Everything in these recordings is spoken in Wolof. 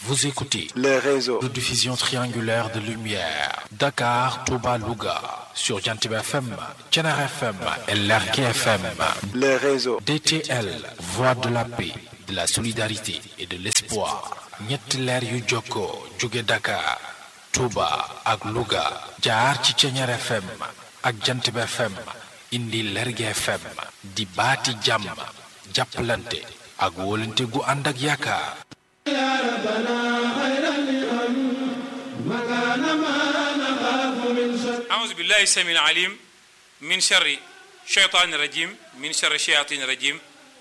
Vous écoutez les réseaux de diffusion triangulaire de lumière. Dakar, Touba, Louga. Sur Jantib FM, Tchenar FM et Lerke FM. les réseaux DTL, Voix de la paix, de la solidarité et de l'espoir. ñetti leer yu jokkoo jóge Dakar, Touba ak Louga. jaar ci Tchenar FM ak Jantib FM. indi Lerge FM. di baati jàmm. jàppalante ak wóolante gu ànd ak yaakaar. أعوذ بالله السميع العليم من شر الشيطان الرجيم من شر الشياطين الرجيم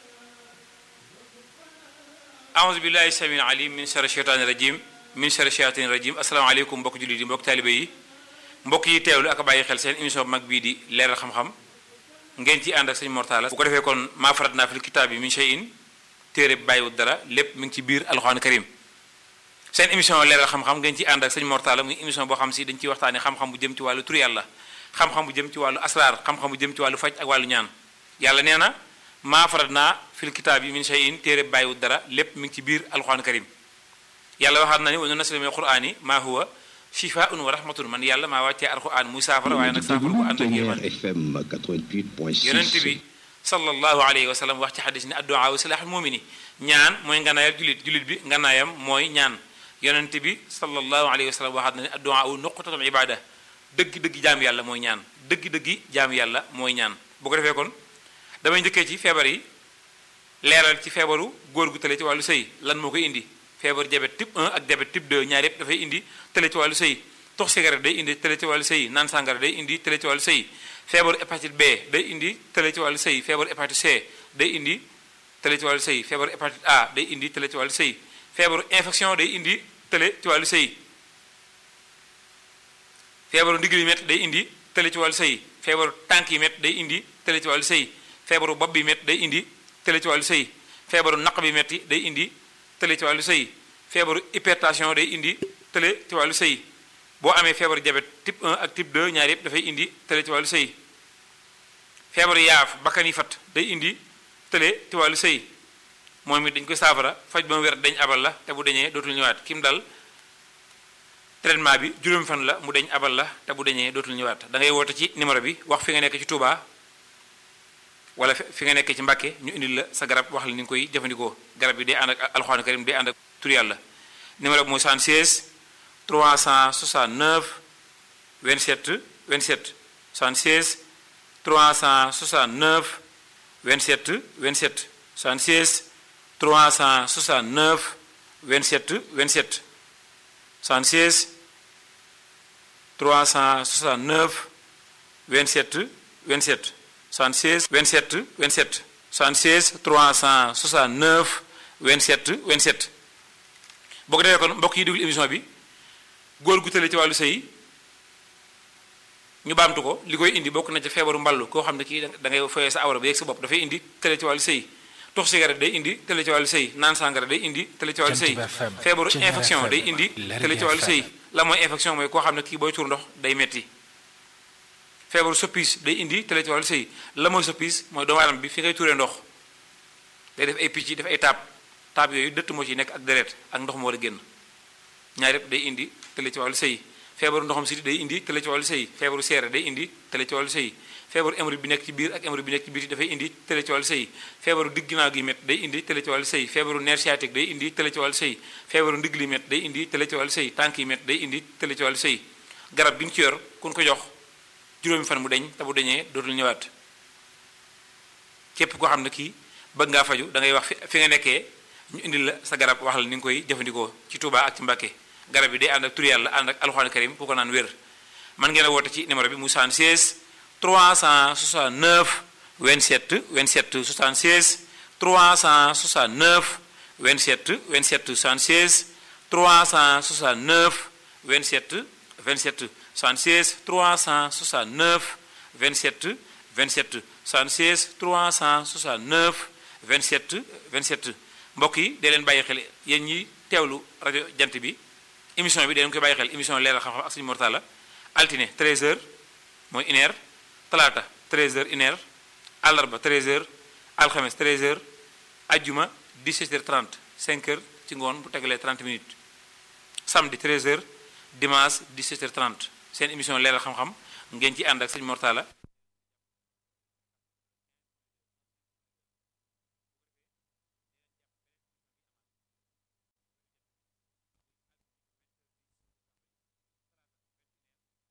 أعوذ بالله السميع العليم من شر الشيطان الرجيم من شر الشياطين الرجيم السلام عليكم mbokk jullit yi mbokk taalibe yi mbokk yi teewlu ak bàyyi xel seen émission bu mag bii di leeral xam-xam ngeen ci ànd ak sëñ Mortala bu ko defee kon maa farat naa fil kitaab yi min shay'in téere bi bàyyiwul dara lépp mi ngi ci biir alxuraan karim seen émission leeral xam-xam ngeen ci ànd ak sëñ Mortala muy émission boo xam si dañ ciy waxtaane xam-xam bu jëm ci wàllu tur yàlla xam-xam bu jëm ci wàllu asraar xam-xam bu jëm ci wàllu faj ak wàllu ñaan yàlla nee na maa farat naa fil kitaab yi min shay'in téere bi bàyyiwul dara lépp mi ngi ci biir alxuraan karim yàlla waxaat na ni wa nunazzilu mina al-qur'ani maa huwa shifaa'un wa rahmatun man yàlla maa wàccee alxuraan muy saafara waaye nag saafara bu ànd ak yërmande FM 88.6 yonent bi sallallahu alayhi wa sallam wax ci xadis ni addu'a wa silaaxul mumini ñaan mooy nganaayal julit julit bi nganaayam mooy ñaan yonent bi sallallahu alayhi wa sallam waxaat na ne addu'a u nuqtatul ibada dëgg-dëgg jaam yàlla mooy ñaan dëgg-dëgg jaam yàlla mooy ñaan bu ko defee kon damay njëkkee ci feebar yi leeral ci feebaru góor gu tële ci wàllu sëy lan moo koy indi feebar diabète type 1 ak diabète type 2 ñaar yëpp dafay indi tële ci wàllu sëy tox cigarette day indi tële ci wàllu sëy naan sàngara day indi tële ci wàllu sëy feebaru hépatite B day indi tële ci wàllu sëy feebaru hépatite C day indi tële ci wàllu sëy feebaru hépatite A day indi tële ci wàllu sëy feebaru infection day indi tële ci wàllu sëy feebaru ndigg yi métt day indi tële ci wàllu sëy feebaru tànk yi métt day indi tële ci wàllu sëy feebaru bopp bi métt day indi tële ci wàllu sëy feebaru naq bi métti day indi tële ci wàllu sëy feebaru hypertension day indi tële ci wàllu sëy boo amee feebaru diabète type 1 ak type 2 ñaar yëpp dafay indi tële ci wàllu sëy feebaru yaaf bakkan yi fat day indi tële ci wàllu sëy moom it dañ koy saafara faj ba mu wér dañ abal la te bu deñee dootul ñëwaat kim dal traitement bi juróomi fan la mu deñ abal la te bu deñee dootul ñëwaat da ngay woote ci numéro bi wax fi nga nekk ci Touba wala fi nga nekk ci Mbàkke ñu indil la sa garab wax la ni nga koy jëfandikoo garab bi day ànd ak alxuraan karim day ànd ak tur yàlla numéro bi mooy 76 369 27 27 76 369 27 27 76 369 27 27 76 369 27 27 76 27 27 76 369 27 27 boo ko defee kon mbokk yi déglu émission bi góor gu tële ci wàllu sëy ñu baamtu ko li koy indi bokk na ci feebaru mballu koo xam ne kii da ngay foyee sa awra ba yegg sa bopp dafay indi tële ci wàllu sëy tox cigarette day indi tële ci wàllu sëy naan sàngara day indi tële ci wàllu sëy feebaru infection day indi tële ci wàllu sëy la mooy infection mooy koo xam ne kii booy tuur ndox day metti feebaru soppis day indi tële ci wàllu sëy la mooy soppis mooy doomu aadama bi fi ngay tuuree ndox day def ay picc def ay taab taab yooyu dëtt moo ci nekk ak deret ak ndox moo war a génn ñaar yëpp day indi tële ci wàllu sëy feebaru ndoxam siti day indi tële ci wàllu sëy feebaru seere day indi tële ci wàllu sëy feebaru hémorroïde bi nekk ci biir ak hémorroïde bi nekk ci biir dafay indi tële ci wàllu sëy feebaru digg ginnaaw gi métt day indi tële ci wàllu sëy feebaru nerf sciatique day indi tële ci wàllu sëy feebaru ndigg li métt day indi tële ci wàllu sëy tànk yi métt day indi tële ci wàllu sëy garab gi ñu ci yor kun ko jox juróomi fan mu deñ te bu deñee dootul ñëwaat képp koo xam ne kii bëgg ngaa faju da ngay wax fi nga nekkee ñu indil la sa garab wax la ni nga koy jëfandikoo ci Touba ak ci Mbàkke garab yi day ànd ak tur yàlla ànd ak alxuraan karim ku ko naan wér man ngeen a woote ci numéro bi mu 76 369 27 27 76 369 27 27 76 369 27 27 76 369 27 27 76 369 27 27 mbokk yi dee leen bàyyi xel yéen ñi teewlu rajo jant bi émission bi dee leen koy bàyyi xel émission leeral xam-xam ak suñu mortala altine 13h mooy une heure talaata 13h une heure àllarba 13h alxames 13h ajjuma 17h30 5h ci ngoon bu tegalee 30 minutes samedi 13h dimanche 17h30 seen émission leeral xam-xam ngeen ci ànd ak sëñ Mortala